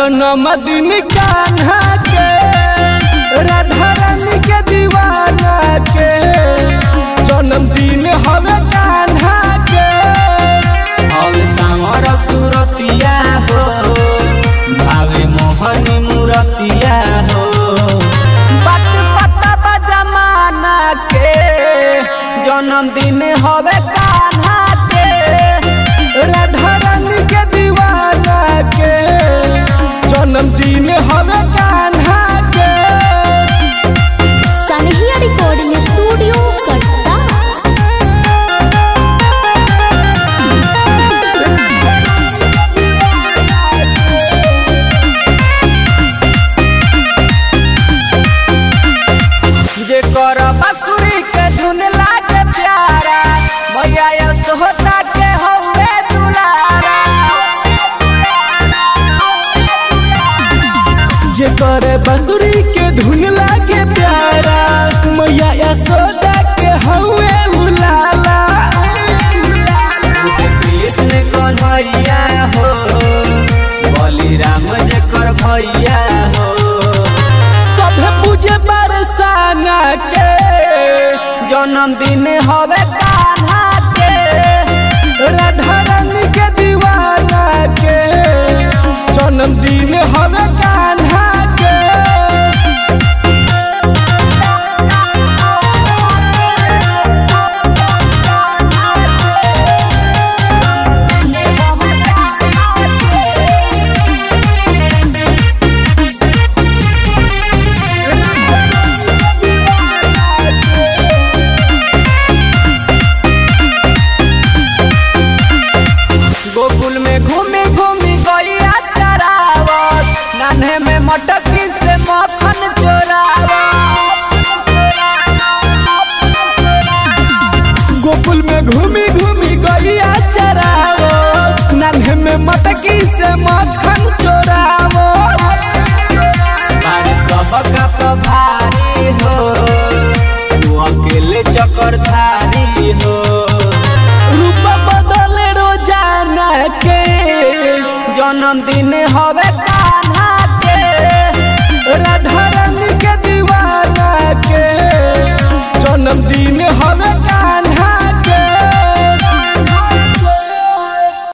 जन्मदिन कान्हा के राधा रानी के दीवाना के जन्मदिन हवे कान्हा के और सामर सुरतिया हो भावे मोहनी मूरतिया हो बात पता बा जमाना के जन्मदिन हवे कान्हा के राधा रानी के दीवाना के जन्मदिन हवे कान्हा के सनहिया रिकॉर्डिंग स्टूडियो कटसा जेकर बांसुरी के धुन लागे प्यारा भैया यशोदा के हौवे दुलारा जेकर बांसुरी के धुन लागे प्यारा मैया यशोदा के हौवे उलाला कृष्ण कन्हैया हो बलिराम जकर भैया हो सभे पूजे बरसाना के जन्मदिन हवे कान्हा के राधा रानी के दीवाना के जन्मदिन हवे कान्हा के गोकुल में घूमी घूमी गैया चरावत नान्हे में मटकी से मक्खन चोरावत गोकुल में घूमी घूमी गैया चरावत नान्हे में मटकी से मक्खन चोरावत बारे सबका प्रभारी हो तू अकेले चक्रधारी हो रूप बदले रोजाना के जन्मदिन हवे कान्हा के राधा रानी के दीवाना के जन्मदिन हवे कान्हा